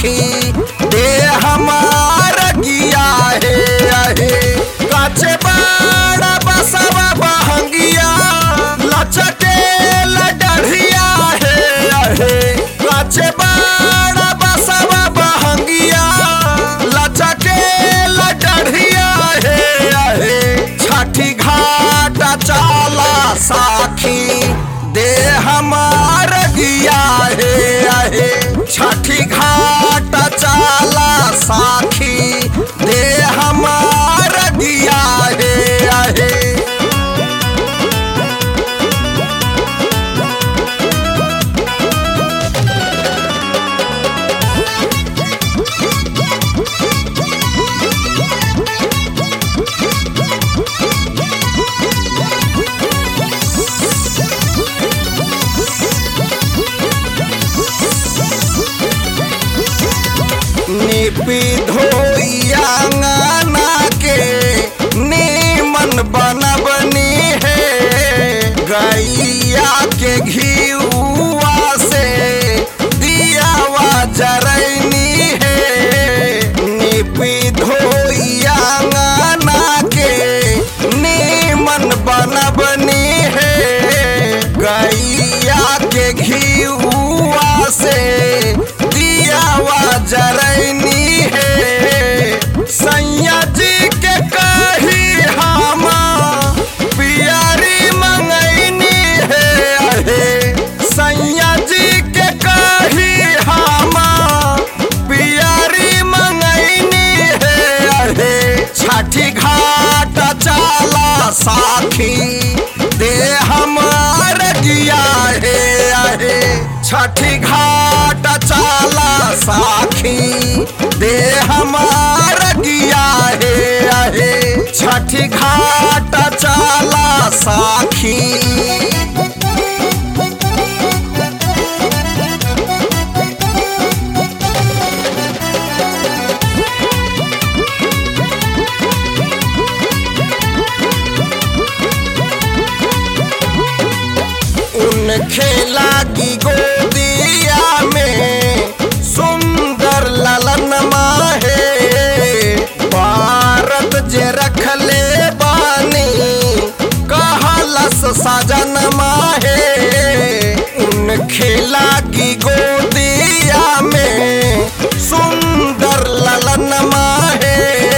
साखी दे हमार गिया हे आहे काचे बड़ा बसवा बहंगिया लचके लडढ़िया हे आहे काचे बड़ा बसवा बहंगिया लचके लडढ़िया हे आहे छठी घाट चाला साखी दे हमार गिया हे आहे छठी घाट चाला साखी दे हमार गिया हे आहे निपी धोइया अंगना के नीमन बनबनी है गैया के घीउआ से दियावा जरैनी है निपी धोइया अंगना के नीमन बनबनी है गैया के घीउआ से दियावा जरैनी है सैया जी के कही हम पियरी मंगैनी है अहे सैया जी के कही हम पियरी मंगैनी है अहे छठी घाट चाला साखी दे हमार गिया हे अहे छठी घाट चाला साखी दे हमार गिया हे अहे छठी घाट चाला साखी उन खेला की गोदिया में सुंदर ललन माहे भारत जे रखले बानी कहलस सजन माहे उन खेला की गोदिया में सुंदर ललन माहे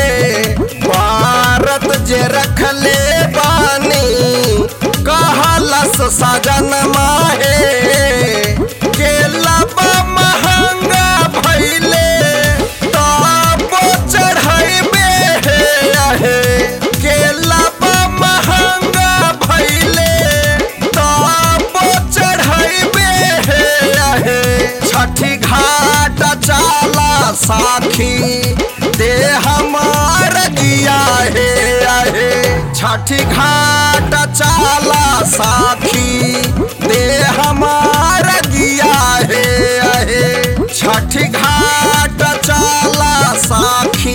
भारत जे रखले बानी कहलस सजन माहे केला बा महंगा भइले तब चढ़ैबे हे आहे केला बा महंगा भइले तब चढ़ैबे हे आहे छठी घाट चाला साखी दे हमार गिया हे आहे छठी घाट चाला साखी दे हमार गिया हे आहे छठी घाट चाला साखी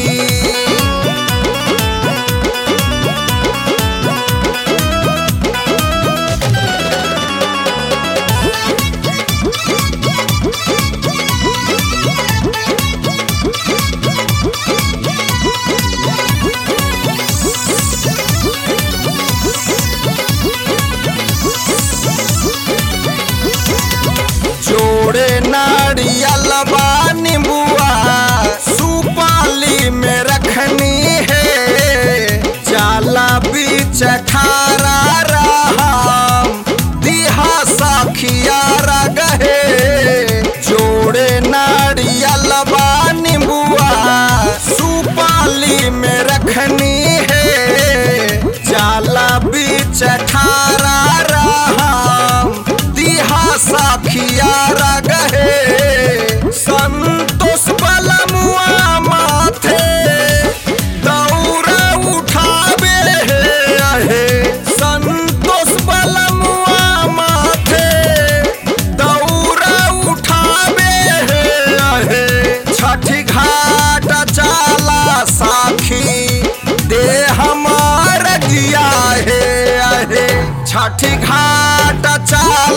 जोड़े नारियल बा नींबुआ सुपाली में रखनी है जाला बीच खारा राम दिहा सखिया रगहे जोड़े नारियल बा नींबुआ सुपाली में रखनी है जाला बीच खारा राम दिहा सखिया रगहे संतोष बलमुआ माथे दौरा उठावे हे आहे संतोष बलमुआ माथे दौरा उठावे हे आहे छठी घाट चाला साखी दे हमार गिया हे आहे छठी घाट चाला